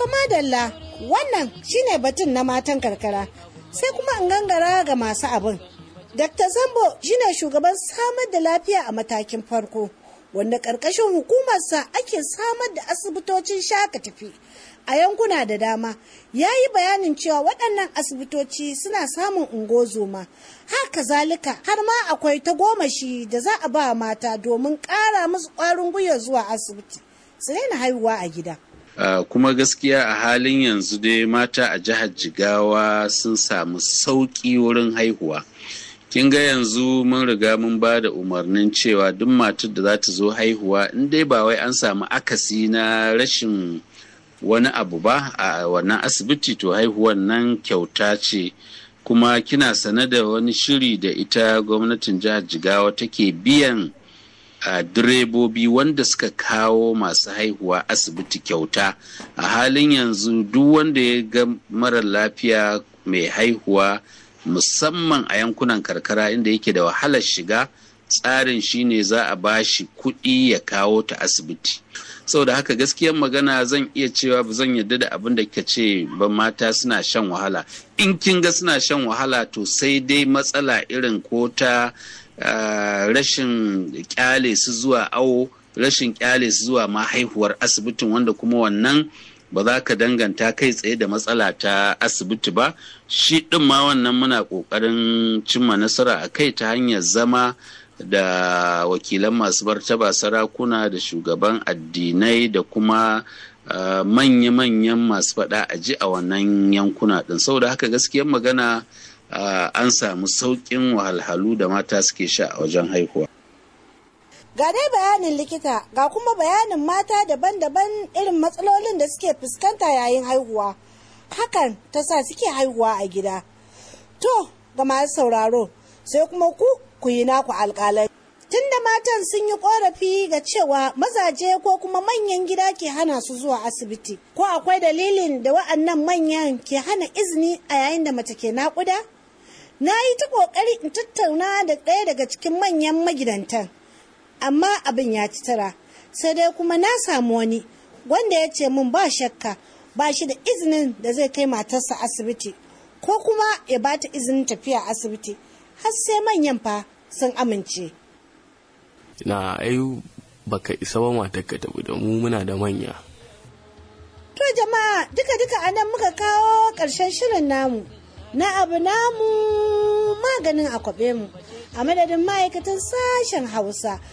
fa madalla wannan shine batun na matan karkara sai kuma in gangara ga masu abin. Dr. Zambo shine shugaban samar da lafiya a matakin farko wanda ƙarƙashin hukumarsa ake samar da asibitocin shaka tafi a yankuna da dama ya yi bayanin cewa waɗannan asibitoci suna samun ungozoma haka zalika har ma akwai ta gomashi da za a ba mata domin ƙara musu ƙwarin gwiwa zuwa asibiti su daina haihuwa a gida. Uh, kuma gaskiya a halin yanzu dai mata a jihar jigawa sun samu sauƙi wurin haihuwa kin ga yanzu mun riga mun ba da umarnin cewa duk matar da za ta zo haihuwa in dai ba wai an samu akasi na rashin wani abu ba a wannan asibiti to haihuwan nan kyauta ce kuma kina sane da wani shiri da ita gwamnatin jihar jigawa take biyan a direbobi wanda suka kawo masu haihuwa asibiti kyauta a halin yanzu duk wanda ya ga mara lafiya mai haihuwa musamman a yankunan karkara inda yake da wahalar shiga tsarin shine za a bashi kuɗi ya kawo ta asibiti saboda haka gaskiyar magana zan iya cewa ba zan yarda da abin da kika ce ba mata suna shan wahala in kin ga suna shan wahala to sai dai matsala irin ko ta Uh, rashin kyale su zuwa awo rashin kyale su zuwa ma haihuwar asibitin wanda kuma wannan ba za ka danganta kai tsaye da matsala ta asibiti ba shi ɗin ma wannan muna ƙoƙarin cimma nasara a kai ta hanyar zama da wakilan masu martaba sarakuna da shugaban addinai da kuma uh, manya-manyan masu faɗa a ji a wannan yankuna ɗin saboda haka gaskiyar magana Uh, an samu sauƙin wahalhalu da mata suke sha a wajen haihuwa. Ga dai bayanin likita ga kuma bayanin mata daban-daban irin matsalolin da suke fuskanta yayin haihuwa. Hakan ta sa suke haihuwa a gida. To, ga masu sauraro, sai kuma ku ku yi naku alƙalai. Tunda matan sun yi ƙorafi ga cewa mazaje ko kuma manyan gida ke hana su zuwa asibiti, ko akwai dalilin da wa'annan manyan ke hana izini a yayin da mace ke naƙuda? na yi ta ƙoƙari in tattauna da ɗaya daga cikin manyan magidantan amma abin ya ci tara sai dai kuma na samu wani wanda ya ce min ba shakka ba shi da izinin da zai kai matarsa asibiti ko kuma ya ba ta izinin tafiya asibiti har sai manyan fa sun amince na ai baka isa ba matarka tafi da mu muna da manya to jama'a duka-duka anan muka kawo ƙarshen shirin namu na abu namu maganin akwabe mu a madadin ma'aikatan sashen hausa